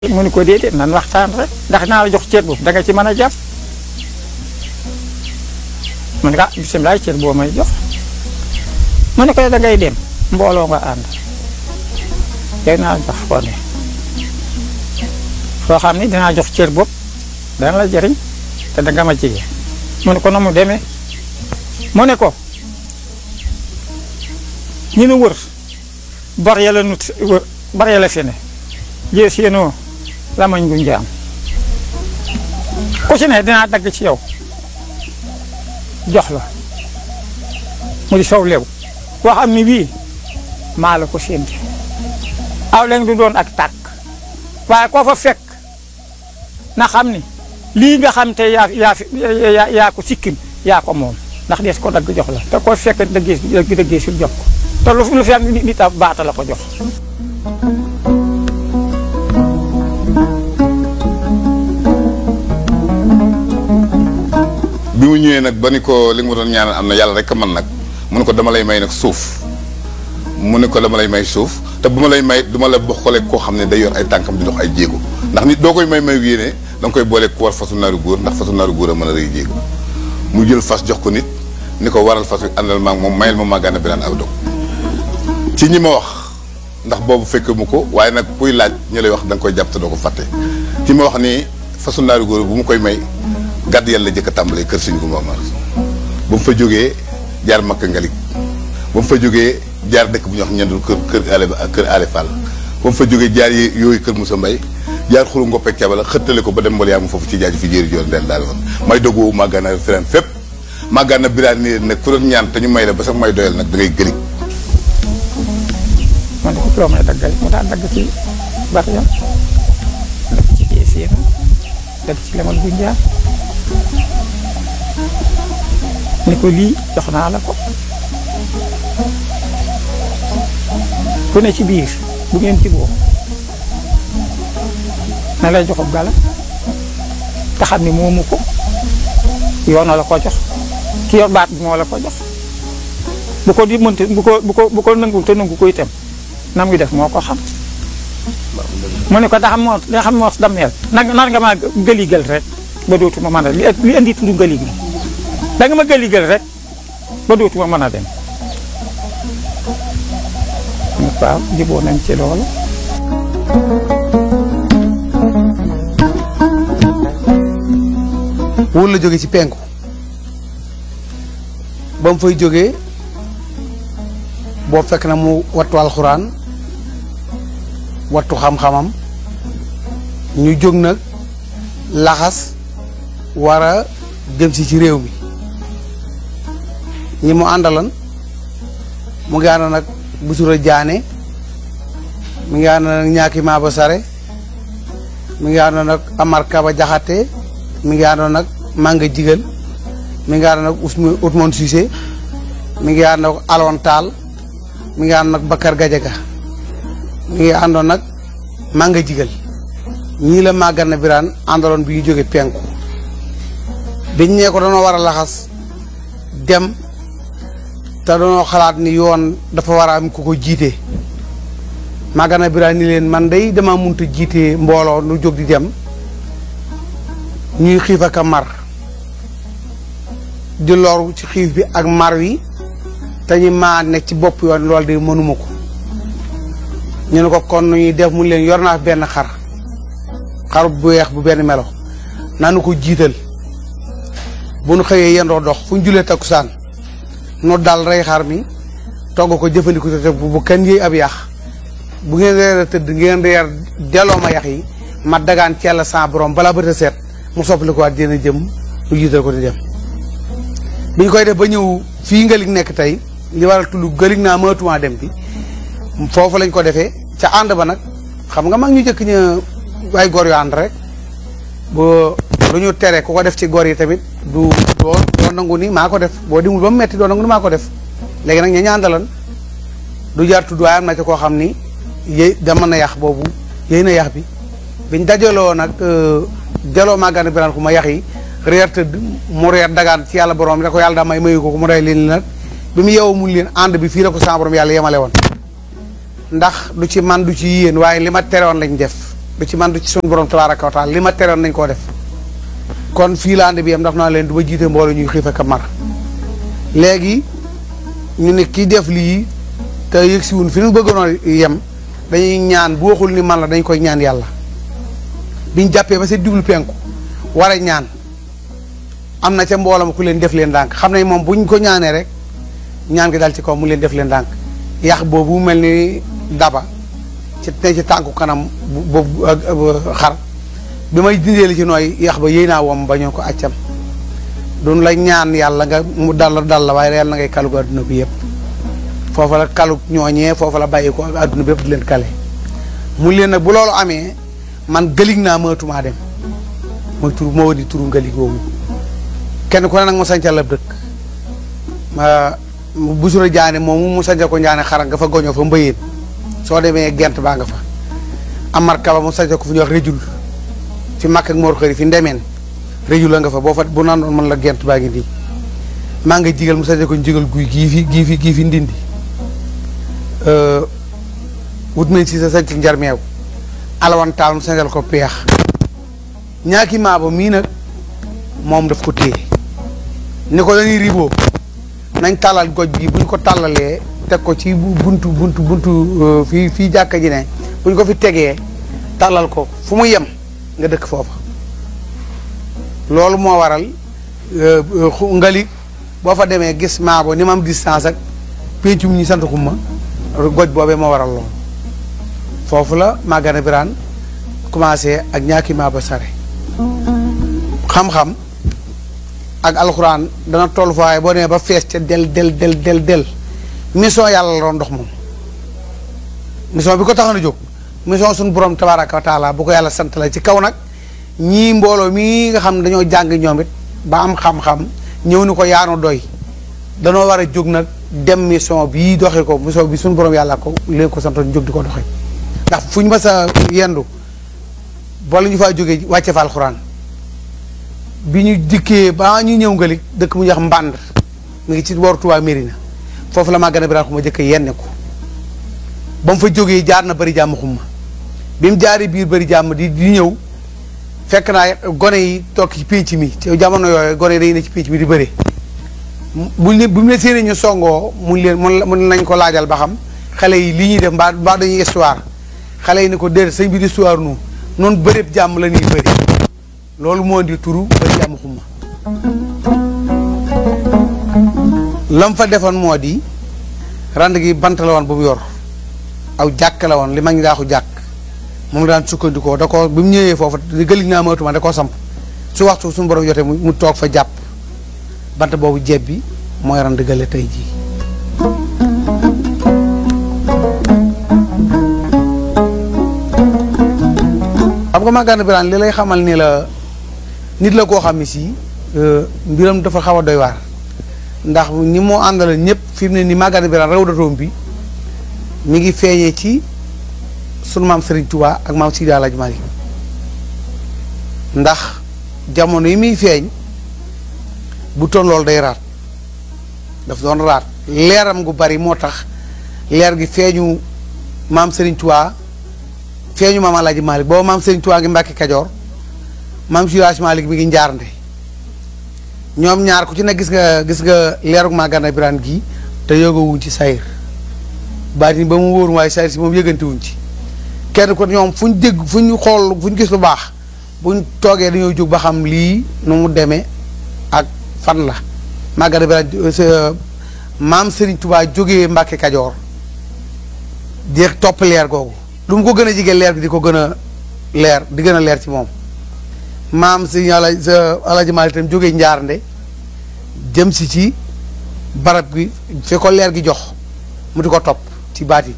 mu ni ko déedéet nan waxtaan rek ndax naa la jox cër boobu da nga ci mën a jàpp mu ne ko ah bisimilah cër boo may jox mu ne ko da ngay dem mbooloo nga ànd yow naa la jox foo ne foo xam ni dinaa jox cër boobu dana la jëriñ te da nga ma jege mu ne ko na mu demee mu ne ko ñu nu wër bar yàlla nut wër bar yàlla fi ne jée séenoo lamañ gu njaam ku ci ne dinaa dagg ci yow jox la mu di sow lew koo xam ni bii maa la ko sénti aw leen du doon ak tàkk waaye koo fa fekk na xam ni lii nga xam te yaa yaa yaa yaa ko sikkim yaa ko moom ndax dees ko dagg jox la te koo fekk dëggee dëggee sul jox ko te lu lu fi am nit a baata la ko jox bi mu ñëwee nag ba ni ko li nga ma doon ñaanal am na yàlla rek man nag mu ne ko dama lay may nag suuf mu ne ko dama lay may suuf te bu ma lay may du ma la xoolee koo xam ne day yor ay tànkam di dox ay jéego ndax nit doo koy may may yéene da nga koy boole ku war fasu naaru góor ndax fasu naaru góor a mën a rëy jéego mu jël fas jox ko nit ni ko waral fas wi àndal maag moom mayel ma màggaana biraan aw dog ci ñi ma wax ndax boobu fekk mu ko waaye nag kuy laaj ñu lay wax da nga koy jàpp te doo ko fàtte ci ma wax ni fasu naaru góor bu mu koy may gàdd yàlla jëkk a tàmbalee kër Sëñ Gumba Amar ba mu fa jógee jaar Makka Ngalik ba mu fa jógee jaar dëkk bu ñuy wax ñendul kër kër ale kër ale Fall ba mu fa jógee jaar yooyu kër Moussa Mbay jaar xuru ngoppek cabala xëttale ko ba dem mbal yaa mu foofu ci jaaju fi jéeri joon den daal woon may dogoowu màggaana firan fépp màggaana biraan nii nag ku doon ñaan te ñu may la ba sax may doyal nag da ngay gëlig man ko loo may daggal mu daan dagg ci bari yam dagg ci jee séena dagg ci lemal bu njaar ni ko lii jox naa la ko ku ne ci biir bu ngeen jiboo na lay joxub gala te xam ni moomu ko yoona la ko jox ki yor baat bi moo la ko jox bu ko di mënti bu ko bu ko bu ko nangu te nangu ko itam nam ngi def moo ko xam mu ne ko da xam moo da xam moo dammeel nar nar nga maa gëligal rek ba dootuma mën a li li indi tudd gëlig bi da nga ma gëligal rek ba dootuma mën a dem waaw jiboo nañ ci loolu wóor la jóge ci penku ba mu fay jógee boo fekk na mu wattu alxuraan wattu xam-xamam ñu jóg nag laxas war a jëm si ci réew mi ñi mu àndalan mu ngi ànd nag busura jaane mi ngi ànd nag ñaaki maaba sare mi ngi ànd nag amar kaba jaxate mi ngi ànd nag manga jigal mi ngi ànd nag Ousmane Ousmane Cissé mi ngi ànd nag Alon Taal mi ngi ànd nag Bakar Gajaga mi ngi àndoon nag manga jigal ñii la màggal na biraan àndaloon bi ñu jóge penku biñ nee ko dañoo war a laxas dem te dañoo xalaat ni yoon dafa war a am ku ko jiite màggal na biraan ni leen man day dama munta jiite mbooloo nu jóg di dem ñuy xiif ak a mar di loru ci xiif bi ak mar wi te ñu maa nekk ci bopp yoon loolu de mënuma ko ñu ne ko kon nu ñuy def mu leen yor naa benn xar xar bu weex bu benn melo nanu ko jiital bu nu xëyee yendoo dox fu ñu julee takkusaan nu dal rey xar mi togg ko jëfandiku te bu bu kenn yëy ab yax bu ngeen reer a tëdd ngeen reer delloo ma yax yi ma dagaan ci yàlla sa borom balaa bët a seet mu soppali ko waat dina jëm nu jiital ko di dem bi ñu koy def ba ñëw fii ngalig nekk tey li waral tudd galig naa mënatuma dem bi foofu lañ ko defee ca ànd ba nag xam nga mag ñu jëkk ña ay gor yu ànd rek boo lu ñu tere ku ko def ci gor yi tamit du doo doo nangu ni maa ko def boo dimul ba mu metti doo nangu ni maa ko def léegi nag ña ñaandalan du jaar tudd waaye am na ci koo xam ni yéy dama na yax boobu yéy na yax bi biñ dajaloo nag jaloo màggaan biraan ku ma yax yi reer tëdd mu reer dagaan ci yàlla borom da ko yàlla daa may mayu ko ko mu day leen nag bi mu yeewu mun leen ànd bi fii la ko sa borom yàlla yemale woon ndax du ci man du ci yéen waaye li ma tere woon lañ def du ci man du ci suñu borom tabaaraka wa taala li ma teroon nañ koo def kon fii la ànd bi yam ndax naa leen du ma jiite mbooloo ñuy xiif ak a mar léegi ñu ne kii def lii te yëg si wun fi ñu bëggoon yem dañuy ñaan bu waxul ni man la dañ koy ñaan yàlla biñ jàppee ba seen jublu penku war a ñaan am na ca mboolam ku leen def leen ndànk xam ne moom buñ ko ñaanee rek ñaan gi dal ci kaw mu leen def leen ndànk yax boobu mel ni daba ci ne ci tànku kanam boobu xar bi may dindee li ci nooy yax ba yéy naa wom ba ñoo ko accam duñ la ñaan yàlla nga mu dal dal la waaye yàlla na ngay kalugu adduna bi yëpp foofa la kalug ñooñee foofa la bàyyi ko adduna bi yëpp di leen kale mu leen nag bu loolu amee man gëlig naa mënatumaa dem mooy tur moo di turu ngëlig woowu kenn ku ne nag mu sancal ab dëkk ma busura jaane moomu mu sancal ko njaane xara nga fa goñoo fa mbëyeen soo demee gent baa nga fa amar kaba mu sancal ko fu ñuy wax rëjul fi màkk ak moor xëri fi ndemeen rëjul la nga fa boo fa bu naan doon mën la gent baa ngi nii maa nga jigal mu sancal ko jigal guy gii fi gii fi gii fi ndindi wut nañ si sa sancal njarmeew alawan taal mu sancal ko peex ñaaki maabo mii nag moom daf ko téye ni ko dañuy riboo nañ tàllal goj bi buñ ko tàllalee teg ko ci buntu buntu buntu fii fii jàkka ji ne buñ ko fi tegee tàllal ko fu mu yem nga dëkk foofa loolu moo waral ngali boo fa demee gis maabo ni ma am distance ak péncum ñi sant xumma goj boobee moo waral loolu foofu la Magana Birane commencé ak ñaaki maabo sare xam-xam ak alxuraan dana toll fa waaye boo demee ba fees ca del del del del del mission yàlla la doon dox moom mission bi ko taxoon a jóg mission suñu borom tabaaraka wa taala bu ko yàlla sant la ci kaw nag ñii mbooloo mii nga xam ne dañoo jàng ñoom it ba am xam-xam ñëw ni ko yaanu doy danoo war a jóg nag dem mission bii doxee ko mission bi suñu borom yàlla ko leen ko santoon jóg di ko doxee ndax fu ñu mas a yendu boole ñu faa jógee wàcce fa alxuraan bi ñu dikkee ba ñu ñëw ngalik dëkk mu ñuy wax mbànd mu ngi ci booru Touba Mérina foofu la Magana Birane xuma jëkk yenne ko ba mu fa jógee jaar na bari jàmm xumma bi mu jaaree biir bari jàmm di di ñëw fekk naa gone yi toog ci pénc mi ci jamono yooyu gone yi dañuy ne ci pénc mi di bëre buñ ne bu mu ne séenee ñu songoo mun leen mun nañ ko laajal ba xam xale yi li ñuy def mbaa mbaa dañuy histoire xale yi ne ko déedéet sëñ bi di histoire nu noonu bëreeb jàmm la ñuy bëri loolu moo di turu bari jàmm xumma lam fa defoon moo di rand gi bant la woon bu mu yor aw jàkk la woon li mag ñi daaxu jàkk moom la daan sukkandikoo da ko bi mu ñëwee foofu di gëlig naa matuma da koo samp su waxtu suñu borom jotee mu toog fa jàpp bant boobu jeeb bi mooy rand gële tey jii xam nga Magana Birane li lay xamal ni la nit la koo xam ne si mbiram dafa xaw a doy waar ndax ni moo àndala ñëpp fi mu ne ni Magana Birane raw datoom bi mi ngi feeñee ci sunu maam Serigne Touba ak maam Sidi Alaaji Malik ndax jamono yi muy feeñ bu toon loolu day raat daf doon raat leeram gu bari moo tax leer gi feeñu maam Serigne Touba feeñu maam Alaaji Malik booba maam Serigne Touba ngi Mbàkke Kajoor maam Sidi Alaaji Malik mi ngi njaarnde ñoom ñaar ku ci ne gis nga gis nga leerug Magana Birane gii te yëgawuñ ci sayir baatin ba mu wóoru waaye sayir si moom yëgante wuñ ci kenn ko ñoom fu ñu dégg fu ñu xool fu ñu gis lu baax buñ toogee dañoo jóg ba xam lii nu mu demee ak fan la Magana Birane maam Serigne Touba jógee Mbàkke Kajoor di topp leer googu lu mu ko gën a jige leer gi di ko gën a leer di gën a leer ci moom maam si ala Alaaji Maalik itam jógee njaarnde jëm si ci barab gi fi ko leer gi jox mu di ko topp ci baati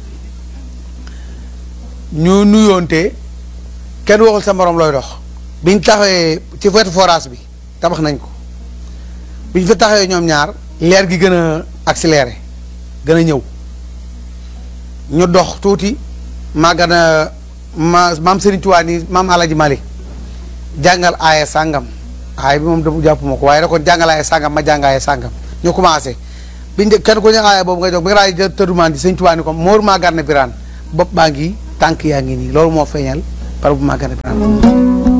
ñu nuyoonte kenn waxul sa morom looy dox biñ taxawee ci wetu forage bi tabax nañ ko biñ fa taxawee ñoom ñaar leer gi gën a accéléré gën a ñëw ñu dox tuuti Magana ma maam Serigne Touba ni maam Alaaji Maalik jàngal aaya sàngam aaya bi moom da jàpp ma ko waaye da ko jàngal aaya sàngam ma jàng aaya sàngam ñu commencé biñ de kenn ko ñu aaya boobu ngay jox bi nga raay tëddumaan di sëñ Tuubaa ni ko Mor Magana Birane bopp baa ngi tànk yaa ngi nii loolu moo feeñal par bu màggane Birame